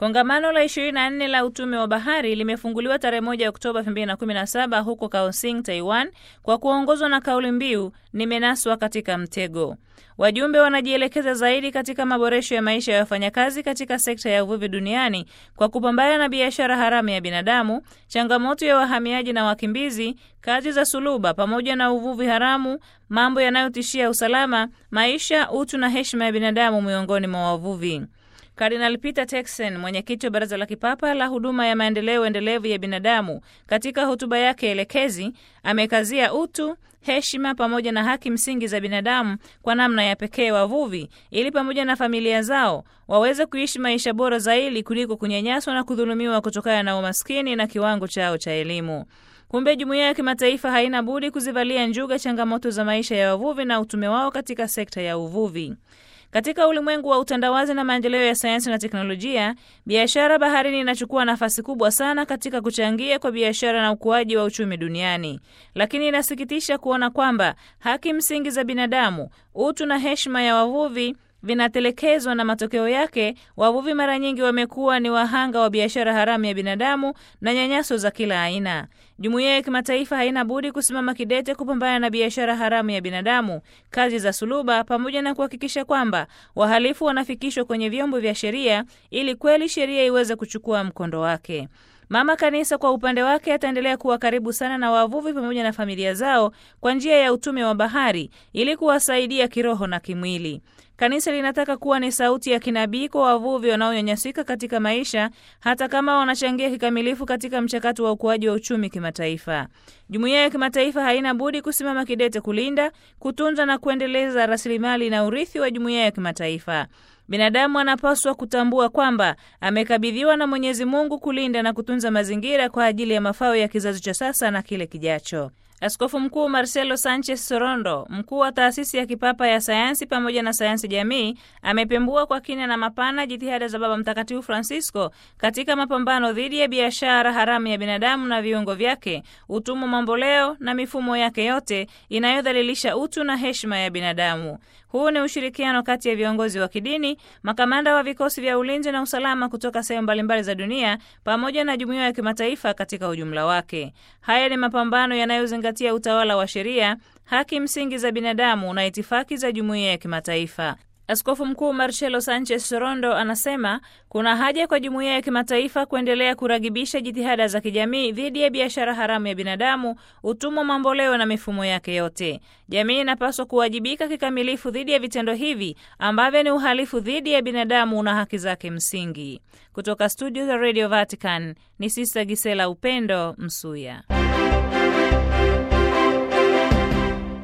Kongamano la 24 la utume wa bahari limefunguliwa tarehe 1 Oktoba 2017 huko Kaohsiung, Taiwan, kwa kuongozwa na kauli mbiu nimenaswa katika mtego. Wajumbe wanajielekeza zaidi katika maboresho ya maisha ya wafanyakazi katika sekta ya uvuvi duniani kwa kupambana na biashara haramu ya binadamu, changamoto ya wahamiaji na wakimbizi, kazi za suluba pamoja na uvuvi haramu, mambo yanayotishia usalama, maisha, utu na heshima ya binadamu miongoni mwa wavuvi. Kardinal Peter Turkson, mwenyekiti wa Baraza la Kipapa la Huduma ya Maendeleo Endelevu ya Binadamu, katika hotuba yake elekezi amekazia utu, heshima pamoja na haki msingi za binadamu kwa namna ya pekee wavuvi, ili pamoja na familia zao waweze kuishi maisha bora zaidi kuliko kunyanyaswa na kudhulumiwa kutokana na umaskini na kiwango chao cha elimu. Kumbe jumuiya ya kimataifa haina budi kuzivalia njuga changamoto za maisha ya wavuvi na utume wao katika sekta ya uvuvi. Katika ulimwengu wa utandawazi na maendeleo ya sayansi na teknolojia, biashara baharini inachukua nafasi kubwa sana katika kuchangia kwa biashara na ukuaji wa uchumi duniani. Lakini inasikitisha kuona kwamba haki msingi za binadamu, utu na heshima ya wavuvi vinatelekezwa na matokeo yake wavuvi mara nyingi wamekuwa ni wahanga wa biashara haramu ya binadamu na nyanyaso za kila aina. Jumuiya ya kimataifa haina budi kusimama kidete kupambana na biashara haramu ya binadamu, kazi za suluba, pamoja na kuhakikisha kwamba wahalifu wanafikishwa kwenye vyombo vya sheria ili kweli sheria iweze kuchukua mkondo wake. Mama Kanisa kwa upande wake ataendelea kuwa karibu sana na wavuvi pamoja na familia zao kwa njia ya utume wa bahari ili kuwasaidia kiroho na kimwili. Kanisa linataka kuwa ni sauti ya kinabii kwa wavuvi wanaonyanyasika katika maisha, hata kama wanachangia kikamilifu katika mchakato wa ukuaji wa uchumi kimataifa. Jumuiya ya kimataifa haina budi kusimama kidete kulinda, kutunza na kuendeleza rasilimali na urithi wa jumuiya ya kimataifa. Binadamu anapaswa kutambua kwamba amekabidhiwa na Mwenyezi Mungu kulinda na kutunza mazingira kwa ajili ya mafao ya kizazi cha sasa na kile kijacho. Askofu Mkuu Marcelo Sanchez Sorondo, mkuu wa taasisi ya kipapa ya sayansi pamoja na sayansi jamii, amepembua kwa kina na mapana jitihada za Baba Mtakatifu Francisco katika mapambano dhidi ya biashara haramu ya binadamu na viungo vyake, utumwa mamboleo na mifumo yake yote inayodhalilisha utu na heshima ya binadamu. Huu ni ushirikiano kati ya viongozi wa kidini, makamanda wa vikosi vya ulinzi na usalama kutoka sehemu mbalimbali za dunia, pamoja na jumuiya ya kimataifa katika ujumla wake. Haya ni mapambano yanayozingatia utawala wa sheria, haki msingi za binadamu na itifaki za jumuiya ya kimataifa. Askofu Mkuu Marcelo Sanchez Sorondo anasema kuna haja kwa jumuiya ya kimataifa kuendelea kuragibisha jitihada za kijamii dhidi ya biashara haramu ya binadamu, utumwa mamboleo na mifumo yake yote. Jamii inapaswa kuwajibika kikamilifu dhidi ya vitendo hivi ambavyo ni uhalifu dhidi ya binadamu na haki zake msingi. Kutoka studio za Radio Vatican ni Sista Gisela Upendo Msuya.